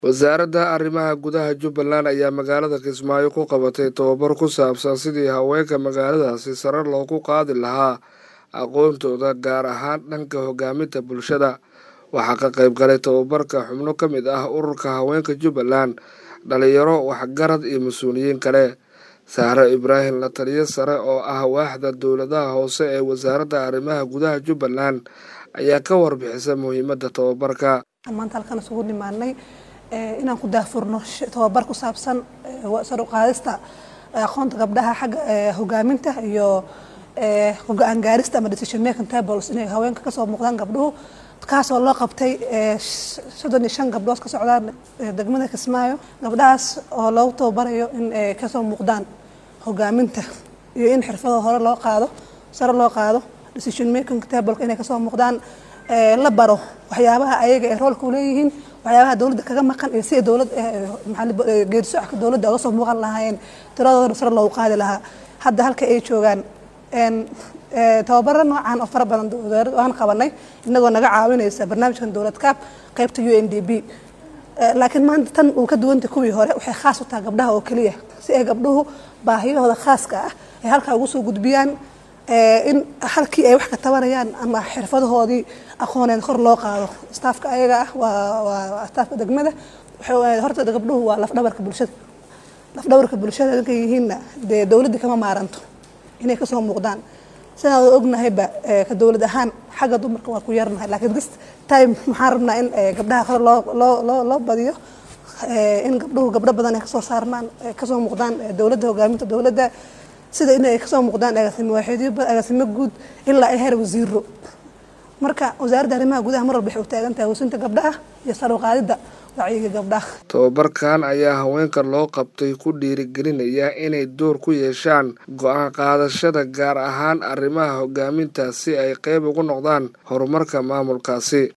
wasaaradda arrimaha gudaha jubbaland ayaa magaalada kismaayo ku qabatay tababar ku saabsan sidii haweenka magaaladaasi sare loogu qaadi lahaa aqoontooda gaar ahaan dhanka hogaaminta bulshada waxaa ka qayb galay tababarka xubno ka mid ah ururka haweenka jubbaland dhalinyaro waxgarad iyo mas-uuliyiin kale sahre ibraahim la taliyo sare oo ah waaxda dowladaha hoose ee wasaaradda arrimaha gudaha jubbaland ayaa ka warbixisa muhiimadda tababarka maanta halkan isugu nimaanay inaan ku daafurno tababar ku saabsan sar u qaadista aqoonta gabdhaha xagga hogaaminta iyo go-aan gaarista ama decision making tables inay haweenka kasoo muuqdaan gabdhuhu kaasoo loo qabtay soddon iyo shan gabdhood ka socdaan degmada kismaayo gabdhahaas oo loogu tababarayo in ay kasoo muuqdaan hogaaminta iyo in xirfado hore loo qaado sare loo qaado decision making tableka inay kasoo muuqdaan la baro waxyaabaha ayaga ay roolka u leeyihiin waxyaabaha dowladda kaga maqan iyo sida dowlad geedisocodka dowladda oga soo muuqan lahaayeen tiradooda sare loogu qaadi lahaa hadda halka ay joogaan tababaro noocan oo fara badan wasaaradda aan qabanay inagoo naga caawinaysa barnaamijkan dowlad kaab qaybta u n d b laakiin maanta tan uu ka duwanta kuwii hore waxay khaas u tahay gabdhaha oo keliya si ay gabdhuhu baahiyahooda khaaska ah ay halkaa ugu soo gudbiyaan in halkii ay wax ka tabanayaan ama xirfadahoodii aqooneed kor loo qaado staafka ayaga ah waa staafka degmada horta gabdhuhu waa lafdhabarka bulshada lafdhabarka bulshada ninkay yihiinna dee dowladda kama maaranto inay kasoo muuqdaan sidaan ognahayba ka dowlad ahaan xagga dumarka waa ku yarnahay laakiin this time maxaan rabnaa in gabdhaha kore loo loo loo badiyo in gabdhuhu gabdho badan ay kasoo saarmaan kasoo muuqdaan dowladda hogaaminta dowladda sida in ay kasoo muuqdaan agaasimo waaxidyo agaasimo guud ilaa ay heer wasiiro marka wasaaradda arrimaha gudaha mar walba waxay u taagan tahay hoosinta gabdhaha iyo sar u qaadidda wacyiga gabdhaha tababarkan ayaa haweenka loo qabtay ku dhiirigelinaya inay door ku yeeshaan go-aan qaadashada gaar ahaan arrimaha hogaaminta si ay qeyb ugu noqdaan horumarka maamulkaasi